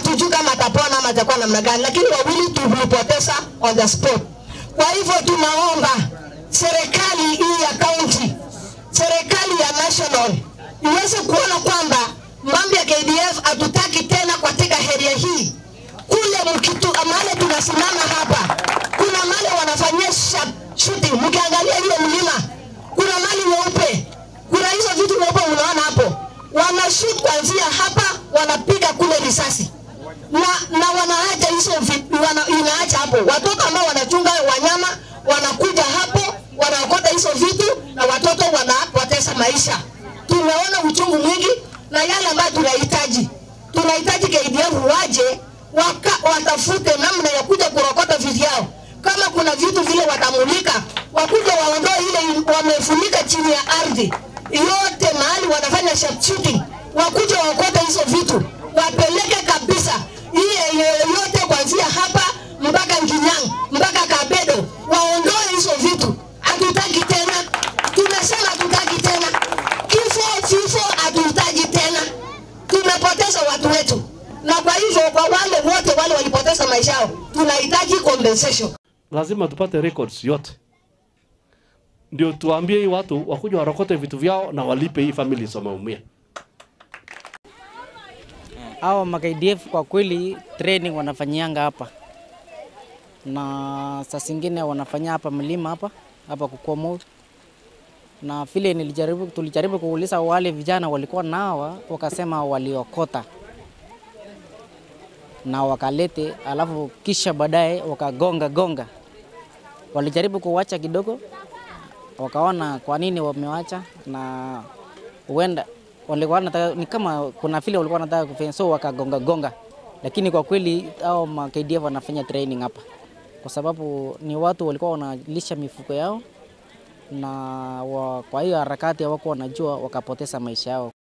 hatujui kama atapona ama atakuwa namna gani, lakini wawili tulipoteza on the spot. Kwa hivyo tunaomba serikali hii ya kaunti, serikali ya national iweze kuona kwamba mambo ya KDF hatutaki tena katika area hii. Kule mkitu mahali tunasimama hapa, kuna mahali wanafanyia sha- shooting, mkiangalia ile mlima, kuna mahali nyeupe, kuna hizo vitu nyeupe unaona hapo, wanashoot kuanzia hapa, wanapiga kule risasi na, na wanaacha hizo vi- wana, inaacha hapo watoto ambao wanachunga wanyama wanakuja hapo wanaokota hizo vitu na watoto wanapoteza maisha. Tumeona uchungu mwingi na yale ambayo tunahitaji, tunahitaji KDF waje waka, watafute namna ya kuja kurokota vitu yao. Kama kuna vitu vile watamulika, wakuja waondoe ile wamefunika chini ya ardhi yote, mahali wanafanya sharpshooting, wakuja waokote hizo vitu wapeleke kabisa hii yote kuanzia hapa mpaka Nginyang mpaka Kabedo, waondoe hizo vitu. Hatutaki tena, tumesema hatutaki tena kifo, vifo hatutaki tena. Tumepoteza watu wetu, na kwa hivyo kwa wale wote wale walipoteza maisha yao tunahitaji compensation. lazima tupate records yote, ndio tuambie hii watu wakuja warokote vitu vyao na walipe hii families wameumia. Hao ma KDF kwa kweli training wanafanyianga hapa, na saa zingine wanafanyia hapa mlima hapa hapa Kukomo, na vile nilijaribu, tulijaribu kuuliza wale vijana walikuwa nawa, wakasema waliokota na wakalete, alafu kisha baadaye wakagonga gonga. Walijaribu kuwacha kidogo, wakaona kwa nini wamewacha, na huenda walikuwa wanataka ni kama kuna vile walikuwa wanataka kufanya, so wakagonga gonga, lakini kwa kweli hao ma KDF wanafanya training hapa, kwa sababu ni watu walikuwa wanalisha mifugo yao na wa, kwa hiyo harakati hawakuwa wanajua wakapoteza maisha yao.